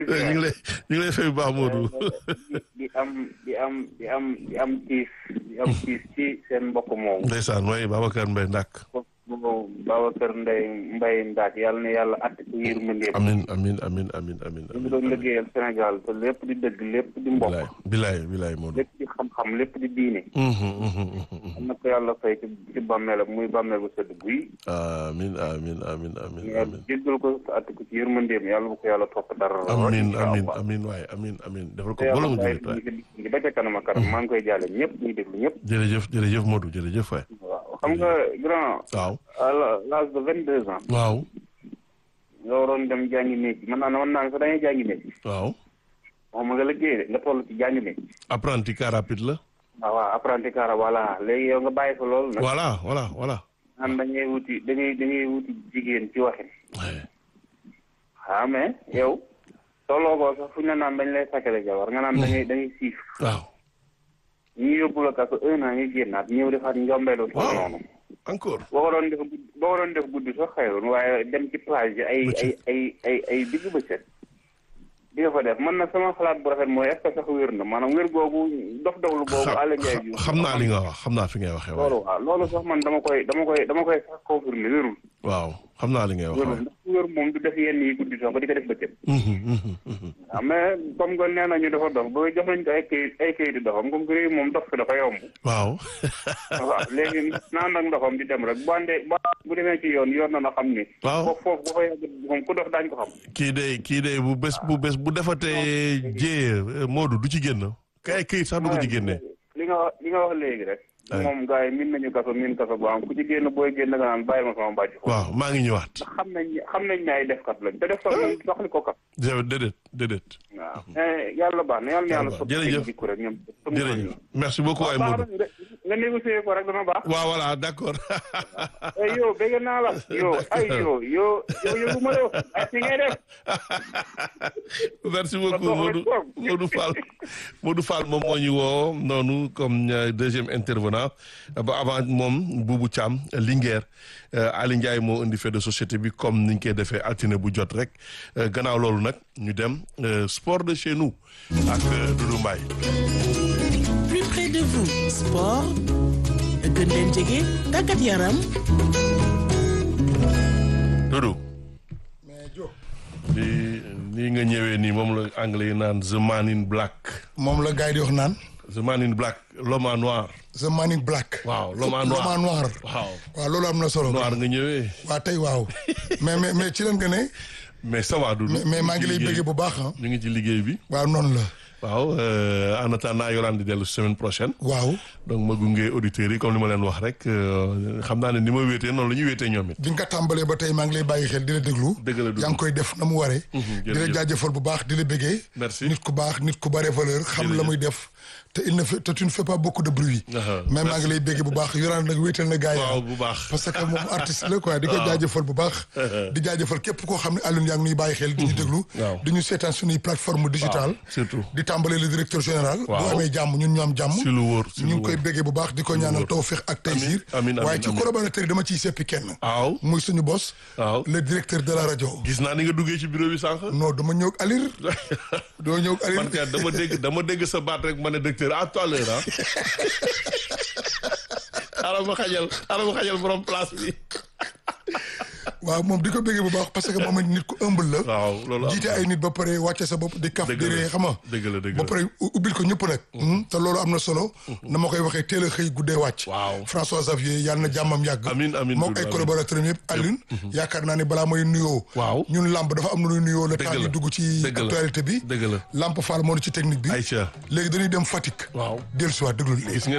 ñu ngi lay ñu ngi lay fay bu baax Modou. di am di am di am di am tiis di am tiis ci seen mbokk moomu. ndeysaan mooy Babacar Mbaye Ndak. moom Babacar Ndeye Mbaye Ndak yàlla na yàlla àtte ko yërmandeem. amin amin amin amin amin ñu ngi doon liggéeyal Sénégal te lépp di dëgg lépp di mbokk. bilaay bilaay bilaay Modou. lépp di xam-xam lépp di diine. am na ko yàlla fay ci ci bàmmeelam muy bàmmeel bu sëdd guy. amin amin amin amin yàlla amin jéggal ko te àtte ko ci yërmandeem yàlla bu ko yàlla topp dara. amin incha amin Allah. amin waaye amin amin defal ko te bolo yàlla mu bàyyi jullit waay ñu ngi ba ca kanam a kanam maa ngi koy jaale ñëpp ñuy déglu ñëpp. jërëjëf jërëjëf Modou jërëjëf waay waaw xam nga grand waaw à l'âge de vingt deux ans waaw nga waroon dem jàngi métier man naa ne man naa ne sax dañuy jàngi métier waaw moom nga liggéey de nga toll ci jàngi métier apprenti car rapide la waaw waaw apprenti car voilà léegi yow nga bàyyi fa loolu nag voilà voilà voilà naan dañuy wuti dañuy dañuy wuti jigéen ci waxin Ouais. ah mais yow tolloo ko sax fu ñu la naan dañ lay sakkale jabar nga naan dañuy dañuy siif waaw ñu yóbbu la kaso un an ñu génnaat ñëw defaat njombeelu toll Waaw. noonu encore boo ko doon def guddi boo ko doon def guddi sax xëyoon waaye dem ci plage yi ay ay ay ay ay digg bëccëg di nga fa def man nag sama xalaat bu rafet mooy est-ce que sax wér na maanaam wér googu dof doflu boobu xam Alla Ndiaye bi xam naa li nga wax xam naa fi ngay waxee waaye loolu waaw loolu sax man dama koy dama koy dama koy sax confirmer wérul waaw xam naa li ngay wax wérul waaye ndax ku wér moom du def yenn yi guddi sax ba di ko def bëccëg Mhm, mhm, mhm. waaw mais comme que nee nañu dafa dof ba jox nañ ko ay kayit ay kayit di dofam comme que réew moom dof fi dafa yomb waaw waaw léegi naan ak ndoxam di dem rek bu àndee bu bu demee ci yoon yoon na na xam ni waaw foofu foofu bu fa yàgg moom ku dof daañu ko xam kii de kii de bu bés bu bés bu defatee jéye Modou du ci génn kay këyit sax du ko ci génne li nga wax li nga wax léegi rek Ay. moom gars yi min nañu kaso min kaso bu am ku ci génn booy génn nga naan bàyyi ma sama bàjj foofu waaw maa ngi ñëwaat xam nañ xam nañ ne ay defkat lañ te defkat moom soxli ko kat jërëjëf déedéet déedéet waaw mais yàlla baax na yàlla na yàlla Yàlla baax. sotti Jërëjëf. ay jikko rek ñoom jërëjëf merci beaucoup ay baax Modou na nga négocier ko rek dana baax waaw voilà d'accord ay yow bëgg naa la yow ay yow yow yow yëgu ma la ay si ngay def merci beaucoup Ba Modou toog. Modou Fall Modou Fall moom moo ñu woo noonu comme euh, deuxième intervenant ba avant moom Boubou Thiam Linguère euh, Ali Ndiaye moo indi fait de société bi comme niñ koy defee altine bu jot rek Euh, gannaaw loolu nag ñu dem euh, sport de chez nous ak euh, Doudou Mbaye plus près de vous sport gën leen jege tàggat yaram Doudou mais Diop lii lii nga ñëwee nii moom la anglais yi naan the man in black moom la gars yi di wax naan the man in black l'homme en noir the man in black. waaw l'homme en noir l'homme en noir. waaw waaw loolu am na solo. noir nga ñëwee waa tey waaw mais mais mais ci leen nga ne mais ça va Doudou mais mais maa ngi lay ñu ci bëggee liggéey- bu baax ah. ñu ngi ci liggéey bi waaw noonu la waaw euh, en attendant Yolande di dellu semaine prochaine waaw donc ma gunge auditeurs yi comme li ma leen wax rek euh, xam naa ne ni ma wéetee noonu la ñuy wéetee ñoom it bi nga ko tàmbalee ba tey maa ngi lay bàyyi xel di la déglu. Dëgg la, Doudou. yaa ngi koy def na mu waree. di la jërëjëf. jaajëfal bu baax di la bëggee. Merci. nit ku baax nit ku bare valeur xam la Jërëjëf. muy def te il ne fait te tu ne fais pas beaucoup de bruit. Ah, mais maa merci. ngi lay bëggee bu baax yoraan nag wéetal na gars yi. waaw bu baax parce que moom artiste la quoi di ko jaajëfal bu baax. di jaajëfal képp koo xam ne Alioune yaa ngi nuy bàyyi xel di ñu déglu. waaw. di ñu seetaan suñuy plateforme digitale surtout. di tàmbalee le directeur général. Waaw. bu amee jàmm ñun ñu am jàmm. si lu wóor si ñu lu ngi koy wóor béggee bu baax di ko ñaanal tawfiq ak taysir. amiin, amiin, waaye ci amiin. collaborateur yi dama ciy seppi kenn. waaw muy suñu boss. waaw le directeur de la rajo. gis naa ni nga duggee ci bureau bi sànq non dama ñëw ak Alir. dama ñëw ak Alir. man kay dama dégg dama dégg sa baat rek ma ne docteur à tout à l'heure ah xaaral ma xajal xaaral ma xajal borom place bi waaw moom di ko béggee bu baax parce que moom it nit ku ëmbal la. waaw loolu am jiite na. ay nit ba pare wàcce sa bopp di kaf Dëgg di la. ree xam nga. dëgg la dëgg ba la pare u- ubbil ko ñëpp nag. te loolu am na solo. na ma koy waxee teel a xëy guddee wàcc. Waaw. François Xavier yàlla na jàmmam yàgg. Amiin, amiin, moom Doudou, ay amiin. collaborateurs yëpp Alioune. yaakaar naa ne balaa may nuyoo. Waaw. ñun làmb dafa am na nuy nuyoo le Dëgg temps la. ñu dugg ci Dëgg la. actualité bi. Dëgg la. Lamp Fall moo ci technique bi. Aïcha léegi dañuy dem Fatick. waaw dellusiwaat déglu léegi. gis nga